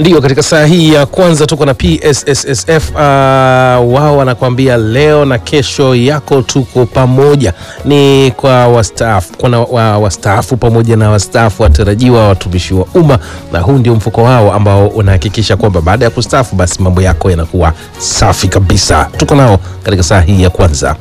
Ndio, katika saa hii ya kwanza tuko na PSSSF. Uh, wao wanakuambia leo na kesho yako tuko pamoja, ni kwa wastaafu, kuna wa, wastaafu pamoja na wastaafu watarajiwa, watumishi wa umma, na huu ndio mfuko wao ambao unahakikisha kwamba baada ya kustaafu basi mambo yako yanakuwa safi kabisa. Tuko nao katika saa hii ya kwanza.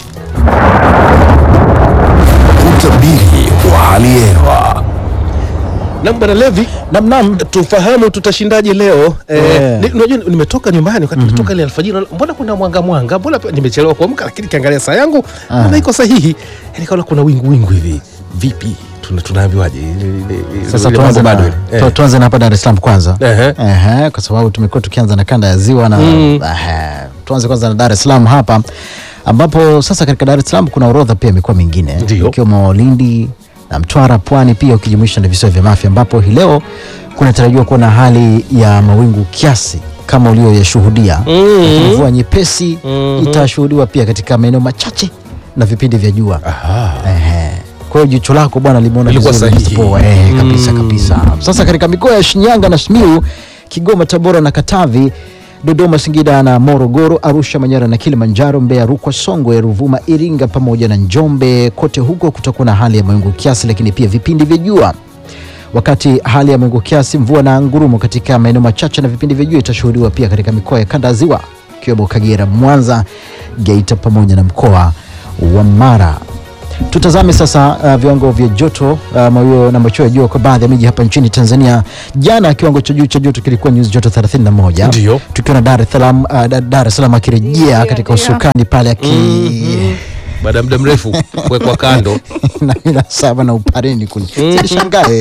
Utabiri wa hali ya hewa. Na bwana Levi, Namnam. tufahamu tutashindaje leo eh, Yeah. ni- unajua nimetoka nyumbani wakati nimetoka ile alfajiri, mbona kuna mwanga mwanga, mbona pia nimechelewa kuamka, lakini kiangalia saa yangu mbona iko sahihi, yani kaona kuna wingu wingu hivi. Vipi, Tuna- tunaambiwaje? Ile- ile- ile- Sasa ile tuanze mambo na, bado ile. tu- Eh. tuanze na hapa Dar es Salaam kwanza. Ehe. Ehe, kwa sababu tumekuwa tukianza na kanda ya ziwa na Mm. ehe, tuanze kwanza na Dar es Salaam hapa ambapo sasa katika Dar es Salaam kuna orodha pia mikoa mingine Ndio. ikiwemo Lindi na Mtwara, Pwani pia ukijumuisha na visiwa vya Mafia ambapo hii leo kunatarajiwa kuwa na hali ya mawingu kiasi kama ulioyashuhudia. Mhm. Lakini Mvua nyepesi Mhm. itashuhudiwa pia katika maeneo machache na vipindi vya jua. Aha. Ehe. Kwa hiyo jicho lako bwana limeona Lilikuwa vizuri sahihi. poa, eh, kabisa Mm. kabisa. Sasa katika mikoa ya Shinyanga na Simiyu, Kigoma, Tabora na Katavi, Dodoma, Singida na Morogoro, Arusha, Manyara na Kilimanjaro, Mbeya, Rukwa, Songwe, Ruvuma, Iringa pamoja na Njombe, kote huko kutakuwa na hali ya mawingu kiasi, lakini pia vipindi vya jua wakati hali ya mawingu kiasi, mvua na ngurumo katika maeneo machache na vipindi vya jua itashuhudiwa pia katika mikoa ya kanda ya ziwa ikiwemo Kagera, Mwanza, Geita pamoja na mkoa wa Mara. Tutazame sasa uh, viwango vya joto uh, mawio na machweo ya jua kwa baadhi ya miji hapa nchini Tanzania. Jana kiwango cha juu cha joto kilikuwa nyuzi joto 31 Ndio. tukiwa na Dar es Salaam uh, Da- Dar es Salaam akirejea katika usukani pale aki Baada ya muda mrefu kuwekwa kando. na ila saba na upareni kule sishangae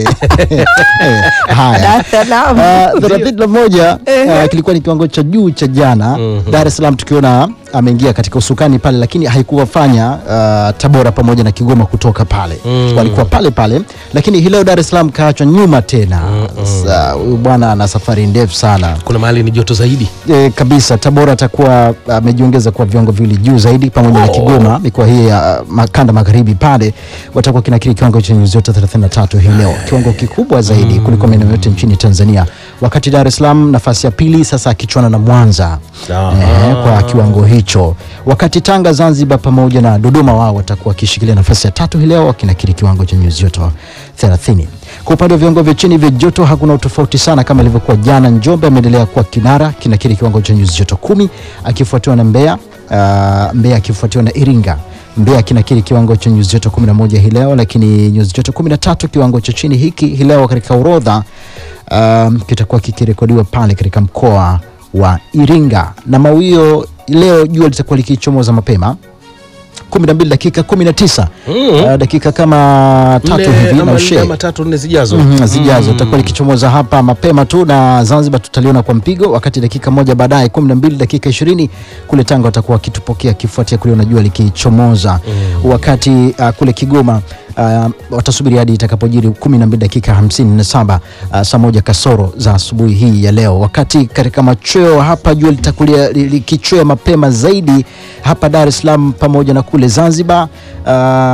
haya Ah, thelathini na moja ah, kilikuwa ni kiwango cha juu cha jana Dar es Salaam tukiona ameingia katika usukani pale lakini haikuwafanya ah, Tabora pamoja na Kigoma kutoka pale walikuwa pale pale lakini hii leo Dar es Salaam kaachwa nyuma tena Sasa, huyu bwana ana safari ndefu sana Kuna mahali ni joto zaidi. e, kabisa Tabora atakuwa amejiongeza kwa viwango viwili juu zaidi pamoja na Oh. Kigoma. Mikoa hii ya uh, makanda magharibi pale watakuwa kinakiri kiwango cha nyuzi joto 33 hii leo, kiwango kikubwa zaidi kuliko maeneo yote nchini Tanzania, wakati Dar es Salaam nafasi ya pili sasa akichwana na Mwanza Ah. eh, kwa kiwango hicho, wakati Tanga, Zanzibar pamoja na Dodoma wao watakuwa wakishikilia nafasi ya tatu hii leo wakinakiri kiwango cha nyuzi joto 30. Kwa upande wa viwango vya chini vya joto hakuna utofauti sana kama ilivyokuwa jana. Njombe ameendelea kuwa kinara kinakiri kiwango cha nyuzi joto kumi akifuatiwa na Mbeya uh, Mbeya akifuatiwa na Iringa. Mbeya kinakiri kiwango cha nyuzi joto 11 hii leo, lakini nyuzi joto 13 kiwango cha chini hiki hii leo katika orodha um, kitakuwa kikirekodiwa pale katika mkoa wa Iringa, na mawio leo jua litakuwa likichomoza mapema 12 dakika 19 uh, dakika kama tatu Nne hivi na ama nne ushe ama tatu nne zijazo. Mhm, zijazo itakuwa likichomoza hapa mapema tu, na Zanzibar tutaliona kwa mpigo, wakati dakika moja baadaye 12 dakika 20 kule Tanga watakuwa wakitupokea kifuatia kuliona jua likichomoza, wakati uh, kule Kigoma uh, watasubiri hadi itakapojiri 12 dakika 57 uh, saa moja kasoro za asubuhi hii ya leo, wakati katika machweo hapa jua litakulia li- likichwea mapema zaidi hapa Dar es Salaam pamoja na kule Zanzibar uh,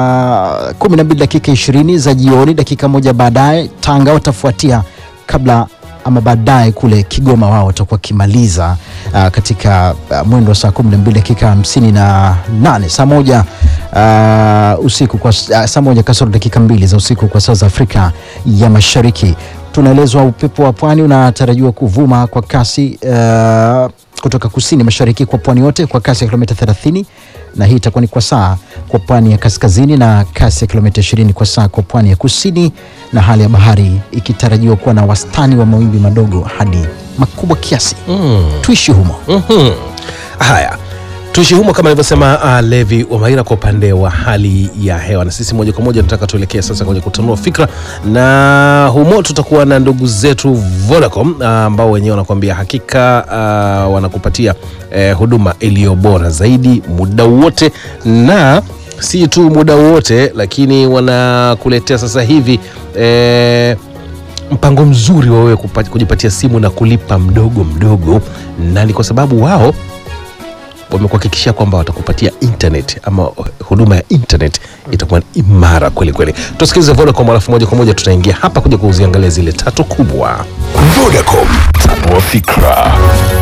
12 dakika 20 za jioni, dakika moja baadaye Tanga watafuatia kabla ama baadaye kule Kigoma wao watakuwa wakimaliza uh, katika uh, mwendo wa saa 12 dakika 58 saa moja uh, usiku kwa uh, saa moja kasoro dakika mbili za usiku kwa saa za Afrika ya Mashariki. Tunaelezwa upepo wa pwani unatarajiwa kuvuma kwa kasi uh, kutoka kusini mashariki kwa pwani yote kwa kasi ya kilomita 30 na hii itakuwa ni kwa saa kwa pwani ya kaskazini na kasi ya kilomita 20 kwa saa kwa pwani ya kusini, na hali ya bahari ikitarajiwa kuwa na wastani wa mawimbi madogo hadi makubwa kiasi. Tuishi humo. Mhm. Haya, tuishi humo kama alivyosema uh, Levi Wamaira kwa upande wa hali ya hewa, na sisi moja kwa moja tunataka tuelekee sasa kwenye kutanua fikra, na humo tutakuwa na ndugu zetu Vodacom uh, ambao wenyewe wanakuambia hakika uh, wanakupatia eh, huduma iliyo bora zaidi muda wote na si tu muda wote, lakini wanakuletea sasa hivi eh, mpango mzuri wa wewe kupa- kujipatia simu na kulipa mdogo mdogo, na ni kwa sababu wao wamekuhakikishia kwamba watakupatia internet ama huduma ya internet itakuwa imara kweli kweli. Tusikilize Vodacom, alafu moja kwa moja tutaingia hapa kuja kuziangalia zile tatu kubwa. Vodacom, Tanua fikra.